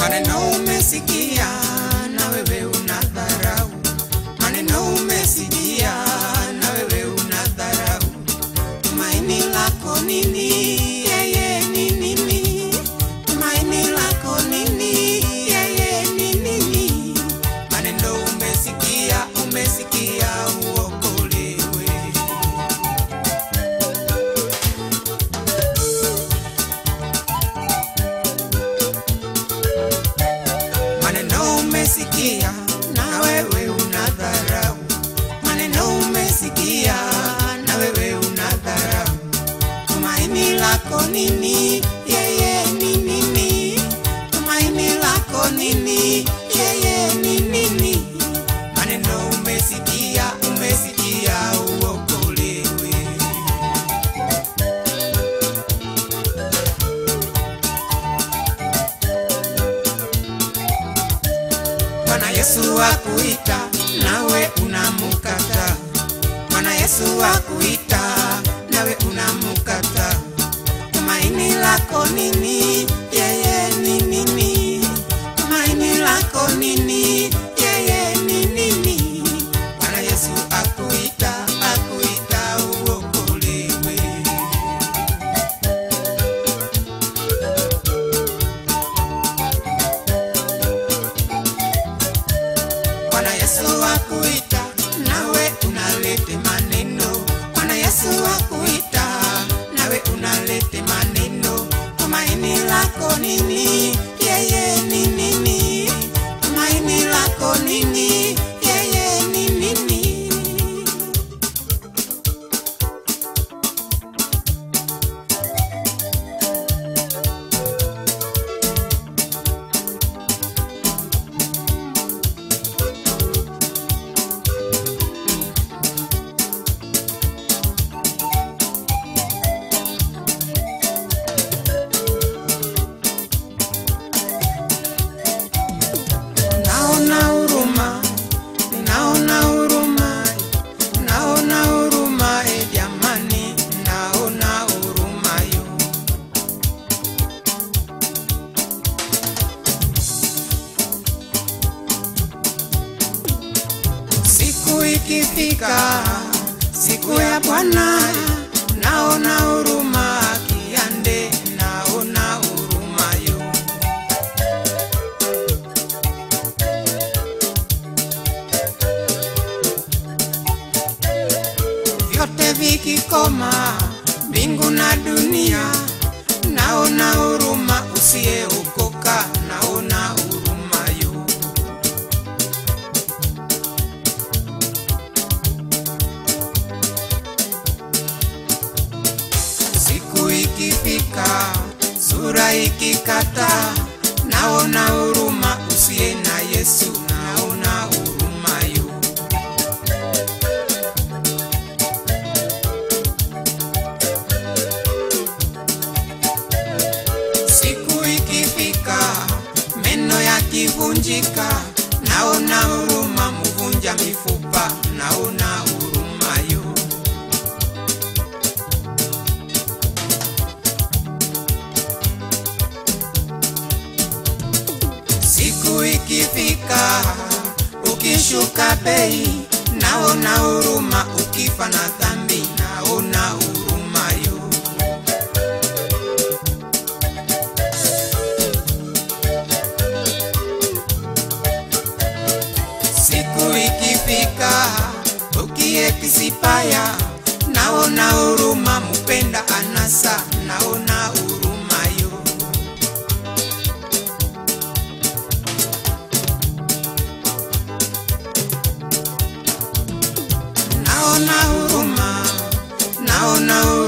Maneno umesikia na wewe unadharau, maneno umesikia na wewe unadharau. Tumaini lako nini? Yeye ni nini? Tumaini lako nini? Yeye ni nini? Maneno umesikia, umesikia uokolewe. Maneno umesikia na wewe unadharau, maneno umesikia na wewe unadharau. Tumaini lako nini? Yeye ni nini? Tumaini lako nini? Yeye ni nini? Maneno umesikia, umesikia uokolewe. Bwana Yesu akuita nawe unamukata. Bwana Yesu akuita nawe unamukata. Tumaini lako nini? Yeye ni nini? Tumaini lako nini? Yeye ni nini? Bwana Yesu akuita, akuita uokolewe. Bwana Yesu akuita nawe unalete maneno. Bwana Yesu akuita nawe unalete maneno. Tumaini lako nini? Yeye ni nini? Tumaini lako nini? Yeye ni nini? Naona huruma, naona huruma, naona huruma e jamani, naona huruma yo. Siku ikifika, siku ya Bwana, naona huruma kiande, naona huruma yo. vyote vikikoma, mbingu na dunia, naona huruma usiyeokoka, naona huruma yo. Siku ikifika, sura ikikata, naona huruma usiye na Yesu, naona huruma yo. Siku ikifika, meno yakivunjika, naona huruma mvunja mifupa, naona huruma yo. Siku ikifika, ukishuka bei, naona huruma, ukifa na dhambi, naona huruma yo. Siku ikifika, ukiekisipaya, naona huruma, mupenda anasa, naona huruma yo. Naona huruma, naona huruma.